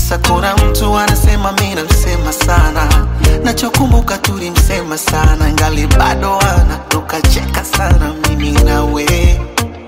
sakura mtu anasema mi namsema sana nachokumbuka tulimsema sana ngali bado ana tukacheka sana mimi nawe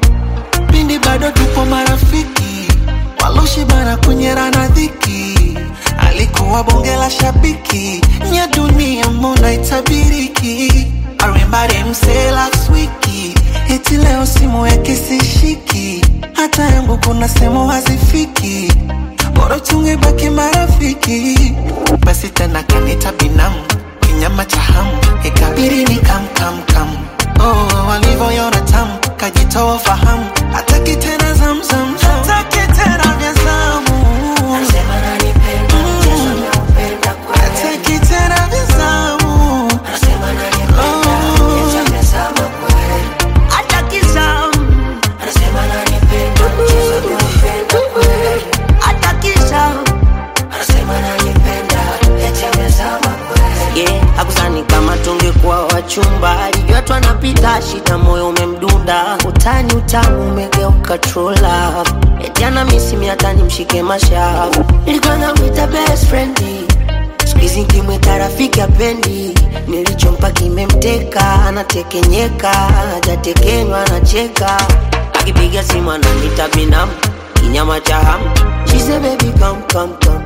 pindi bado tupo marafiki waloshibana kunyerana dhiki alikuwa bonge la shabiki nya dunia mbona itabiriki arimbari mse last wiki eti leo simu yake sishiki hata yangu kuna sehemu hazifiki bora tungebaki marafiki basi tena kanita binamu kinyama cha hamu ikabiri ni kamkamkam oh, walivyoyona tamu kajitoa fahamu hataki tena zamzam hataki tena vya zamu Anasema ananipenda, mchezo naupenda kweli. hataki tena vya zamu Anasema ananipenda, mchezo amezama kweli. Hataki zamu. Anasema ananipenda, mchezo naupenda kweli. Hataki zamu. Anasema ananipenda, eti amezama kweli. Yeah, hakusani kama tungekuwa wachumba alijua tu anapita shida moyo umemdunda utani utamu umegeuka trola eti ana misimi hata nimshike mashavu nilikuwa namwita best friend skuizi nkimwita rafiki apendi nilichompa kimemteka anatekenyeka hajatekenywa anacheka akipiga simu ananita binamu kinyama cha hamu She say baby come come come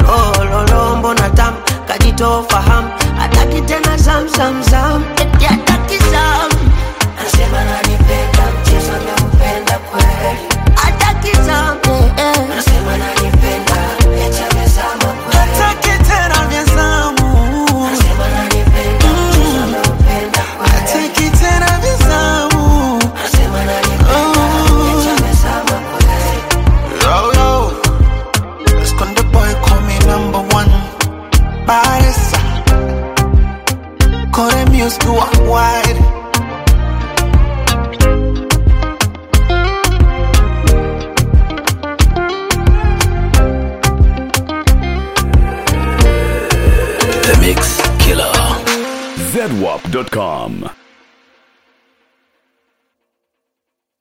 lololo mbona tam kajitoa fahamu hataki tena zam zam zam eti hataki zam anasema ananipenda mchezo naupenda kweli hataki zam eh, eh. anasema ananipenda eti amezama kweli hataki tena vya zamu anasema ananipenda mchezo naupenda kweli hataki tena vya zamu anasema ananipenda eti amezama kweli Yo, yo. Esconde boy, call me number one. Paresa. Kore music worldwide. The Mix Killer. zedwap.com.